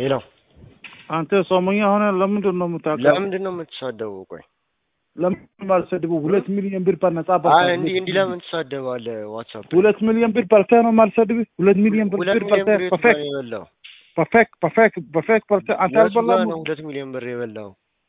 ሄሎ አንተ ጾመኛ ሆነ ለምንድን ነው የምታውቀው? ለምንድን ነው የምትሳደበው? ቆይ ለምን ማልሰድቡ? ሁለት ሚሊዮን ብር በነጻ አይ በልተህ እንዲህ እንዲህ ለምን ትሳደባለህ? ዋትሳፕ ላይ? ሁለት ሚሊዮን ብር በልተህ ነው ማልሰድብ? ሁለት ሚሊዮን ብር ሁለት ብር ሚሊዮን ብር በልተህ የቱ ጋር በፌክ ነው የበላው? በፌክ በፌክ በፌክ በልተህ አንተ የቱ ጋር አልበላም? ነው ሁለት ሚሊዮን ብር የበላው?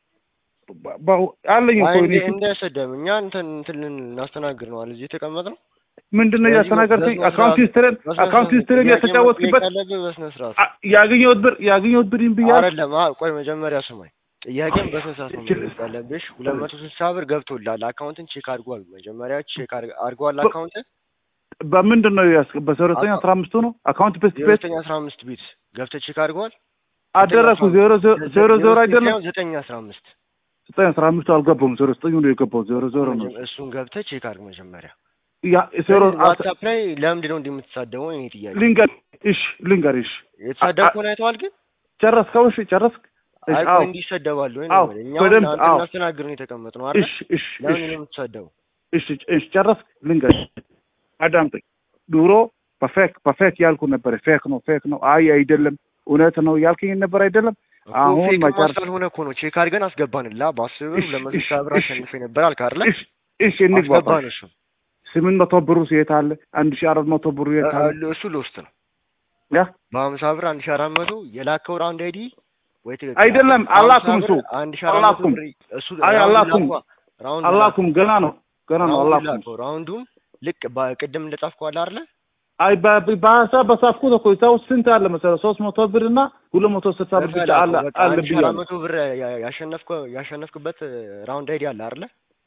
በ- በ- አለኝ አይ እኮ እንደ እኔ እንዳያሰደብ እኛ እንትን እንትን ልናስተናግድ ነው አለ እዚህ የተቀመጥነው። ምንድን ነው በዚህ እያስተናገድከኝ? በስነ አካውንት ስርዓት- ሂስትሪን በስነ አካውንት ስርዓት ሂስትሪን ጥያቄ የተጫወትክበት መጠየቅ አለብህ በስነ ስርዓት አ- ያገኘሁት ብር ያገኘሁት ብር ብያለሁ። አይደለም። አዎ ቆይ መጀመሪያ ስማኝ። ጥያቄም በስነ ስርዓት ነው መጠየቅ ያለብሽ። ሁለት መቶ ስልሳ ብር ገብቶልሃል። አካውንትን ቼክ አድርጓል። መጀመሪያ ቼክ አድርግ- አድርጓል በ- አካውንት በምንድን ነው ያስገ በዜሮ ዘጠኝ አስራ አምስቱ ነው አካውንት ቤት ዜሮ ቤት ዘጠኝ አስራ አምስት ቢት ገብተህ ቼክ አድርጓል። አደረኩ ዜሮ ዜ- ዜሮ ዜሮ አይደለም ዘጠኝ አስራ አምስት ዘጠኝ አስራ አምስቱ አልገባም ዜሮ ዘጠኝ ነው የገባው ዜሮ ዜሮ ነው እሱን ገብተህ ቼክ አድርግ መጀመሪያ። ያ ዜሮ ዋትሳፕ ላይ ለምንድን ነው እንዲህ የምትሳደበው? እኔ ጥያቄ ልንገር እሺ ልንገር እሺ የተሳደብከውን አይተዋል ግን ጨረስከው እሺ ጨረስክ እሺ አይ አዎ ቆይ እንዲህ ይሰደባሉ ወይ አዎ፣ ነው እኛ በደንብ አንተ አዎ። እናስተናግድ ነው የተቀመጥነው አይደል? እሺ እሺ ለምን እሺ ነው የምትሰደው? እሺ እሺ ጨረስክ ልንገር አዳምጠኝ ድሮ በፌክ በፌክ ያልኩ ነበር ፌክ ነው ፌክ ነው አይ አይደለም እውነት ነው ያልከኝ ነበር አይደለም እኮ አሁን ፌክ መጨረሻ- ማስላልሆነ እኮ ነው ቼክ አድርገን አስገባንላ። በአስር ብር እሺ፣ ለመቶ እሺ፣ ሺህ ብር እሺ፣ አሸንፌ ነበር አልክ አይደለ? እሺ እሺ እንግባባ አስገባን እሱ ስምንት መቶ ብሩ የት አለ አንድ ሺህ አራት መቶ ብሩ የት አለ እ- እሱ ልውስጥ ነው ያ በሀምሳ ብር አንድ ሺህ አራት መቶ የላከው ራውንድ አይዲ ወይ ትክክል አይደለም፣ በሀምሳ አላኩም ብር እሱ። አንድ ሺህ አራት መቶ አላኩም። ብር እሱ አይ ራውንድ አላኩም። ላኳ። ራውንድ አላኩም ገና ነው ገና ነው ራውንድ አላኩም ላከው። ራውንዱን ልክ በቅድም እንደጻፍከው አለ አይደለ? አይ በ- በሀሳብ በሳፍኩት እኮ እዛ ውስጥ ስንት አለ መሰለህ ሶስት መቶ ብር እና ሁለት መቶ ስልሳ ብር ብቻ አለ በቃ አለ አንድ ሺህ አራት ብያለሁ መቶ ብር ያ- ያሸነፍከው ያሸነፍክበት ራውንድ አይዲ አለ አይደለ?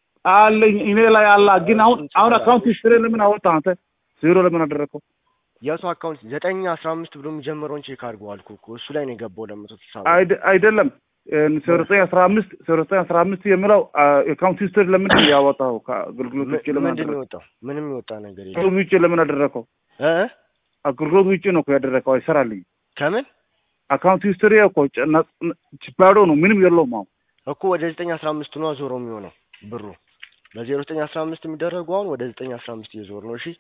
አለኝ እኔ ላይ አላ ግን አሁን እሱን አሁን ትችላለህ። አካውንት ሂስትሪ ለምን አወጣህ አንተ ዜሮ ለምን አደረገው የቱ አካውንት ዘጠኝ አስራ አምስት ብሎ የሚጀምረውን ቼክ አድርገው አልኩህ እኮ እሱ ላይ ነው የገባው ለመቶ ስልሳ ብር። አይደ- አይደለም ዜሮ ዘጠኝ አስራ አምስት ዜሮ ዘጠኝ አስራ አምስት የሚለው አካውንት ሂስትሪ ለምንድን ነው ያወጣው ከአገልግሎት ውጭ ለምን ምንድን ነው አደረገው የወጣው? ምንም የወጣ ነገር የለም። አገልግሎት ውጭ ለምን አደረገው እ አገልግሎት ውጭ ነው እኮ ያደረገው አይሰራልኝ ከምን አካውንት ሂስትሪ እኮ ጭ- ነ- ነ- ባዶ ነው ምንም የለውም አሁን እኮ ወደ ዘጠኝ አስራ አምስት ነው ዞሮ የሚሆነው ብሩ በዜሮ ዘጠኝ አስራ አምስት የሚደረጉ አሁን ወደ ዘጠኝ አስራ አምስት እየዞሩ ነው። እሺ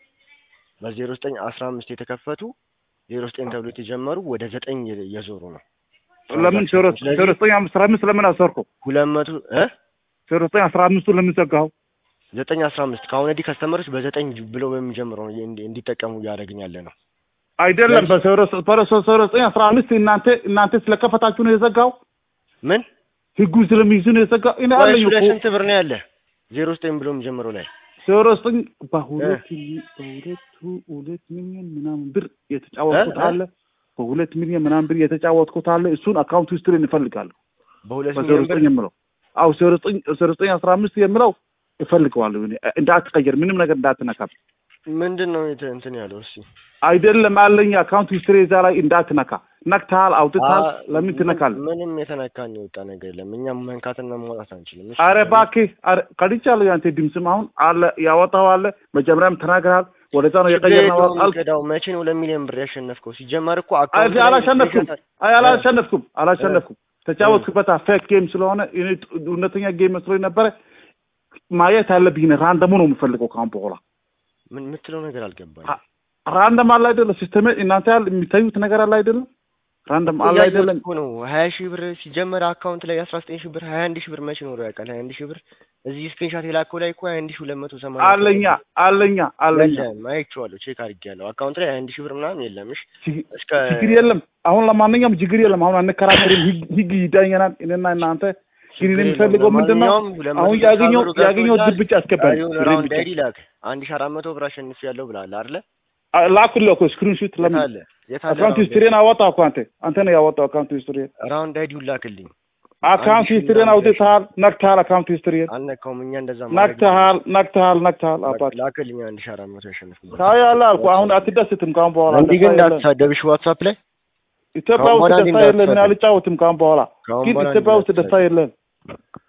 በዜሮ ዘጠኝ አስራ አምስት የተከፈቱ ዜሮ ዘጠኝ ተብሎ የተጀመሩ ወደ ዘጠኝ እየ- እየዞሩ ነው። ለምን ዜሮ ስለዚህ ዜሮ ዘጠኝ አስራ አምስት ለምን አሰርከው ሁለት መቶ እ ዜሮ ዘጠኝ አስራ አምስቱ ለምን ዘጋኸው ዘጠኝ አስራ አምስት ከአሁን ወዲህ ከስተመሮች በዘጠኝ ብለው በሚጀምረው ነው እንዲ- እንዲጠቀሙ እያደረግን ያለ ነው። አይደለም ለዚህ- በዜሮ በዜሮ ዜሮ ዘጠኝ አስራ አምስት እናንተ እናንተ ስለከፈታችሁ ነው የዘጋው ምን ህጉ ስለሚይዙ ነው የዘጋው እኔ ወይ አለኝ እሱ ላይ እኮ ስንት ብር ነው ያለ? ዜሮ ዘጠኝ ብሎ የሚጀምረው ላይ ዜሮ ዘጠኝ በሁለት ሚ- በሁለቱ ሁለት ሚሊዮን ምናምን ብር የተጫወትኩት እ? እ? አለ በሁለት ሚሊዮን ምናምን ብር የተጫወትኩት አለ እሱን አካውንት ሂስትሪ እንፈልጋለሁ በሁለት በዜሮ ሚሊዮን ብር ዘጠኝ የምለው አው ዜሮ ዘጠኝ ዜሮ ዘጠኝ አስራ አምስት የምለው እፈልገዋለሁ እኔ እንዳትቀየር ምንም ነገር እንዳትነካብ ምንድን ነው የተ- እንትን ያለው? እስኪ አይደለም አለኝ አካውንት ሂስትሪ እዛ ላይ እንዳትነካ ነክተሃል አውጥተሃል አ- ለምን ምን- ትነካለህ ምንም የተነካን የወጣ ነገር የለም። እኛም መንካትና ማውጣት አንችልም። እሺ? አረ እባክህ አረ ቀድቻለሁ ያንተ ድምፅም አሁን አለ ያወጣው አለ መጀመሪያም ተናግረሃል ወደዛ ነው ችግር የቀየርነው የለውም አልክ ይቀዳው። መቼ ነው ሁለት ሚሊዮን ብር ያሸነፍከው? ሲጀመር እኮ አይ አካውንት ላይ አላሸነፍኩም ስክሪንሾት- አይ አላሸነፍኩም አላሸነፍኩም ተጫወትክበት ፌክ ጌም ስለሆነ እኔ ጥ- እውነተኛ ጌም መስሎኝ ነበረ ማየት ያለብኝ ነው ራንደሙ ነው የምፈልገው ካሁን በኋላ ምን የምትለው ነገር አልገባኝ። አ- ራንደም አለ አይደለም ሲስተም እናንተ ያል የሚታዩት ነገር አለ አይደለም ራንደም አለ አይደለም እኮ ነው ሀያ ሺህ ብር ሲጀመር አካውንት ላይ አስራ ዘጠኝ ሺህ ብር ሀያ አንድ ሺህ ብር መቼ ኖሮ ያውቃል? ሀያ አንድ ሺህ ብር እዚህ ስክሪንሻት የላከው ላይ እኮ ሀያ አንድ ሺህ ሁለት መቶ ሰማንያ አለኛ አለኛ አለኛ የለም አይቼዋለሁ። ቼክ አድርጌያለሁ። አካውንት ላይ ሀያ አንድ ሺህ ብር ምናምን የለም። እሺ ችግ- እስከ ችግር የለም አሁን ለማንኛውም ችግር የለም አሁን አንከራከርም ህግ ህግ ይዳኘናል እኔና እናንተ ግን እኔ የምፈልገው ምንድን ነው ለማንኛውም ሁለት መቶ አሁን ስልሳ ያገኘው ብሩ ገብቶልሃል። ያገኘው ብር ብቻ አስገባኝ ቀሪውን ብሬን ራውንድ ብቻ አይዲ ላክ። አንድ ሺህ አራት መቶ ብር አሸንፊያለሁ ብለሃል አይደለ? ላኩልህ እኮ ስክሪንሾት የት ለምን አለ? የት አለ? አካውንት ሂስትሪን አወጣው እኮ አንተ አንተ ነው ያወጣው አካውንት ሂስትሪን ራውንድ አይዲውን ላክልኝ። አካውንት ሺህ ሂስትሪን ምናምን አውጥተሃል ነክተሃል አካውንት ሂስትሪን አልነካውም። እኛ እንደዛ ማድረግ ነክተሃል ነክተሃል ነክተሃል አባት ላክልኝ አንድ ሺህ አራት መቶ ያሸንፍኩበት። ታያለ አልኩ አሁን አትደስትም ካሁን በኋላ እንዲህ ግን ደስታ የለም። እንዳትሳደብሽ ዋትሳፕ ላይ ኢትዮጵያ ካሁን ውስጥ በኋላ ደስታ እንዲህ የለም እኔ እንዳትሳደብ። አልጫወትም ካሁን በኋላ ካሁን ግን በኋላ ኢትዮጵያ ውስጥ እንዲህ ደስታ የለም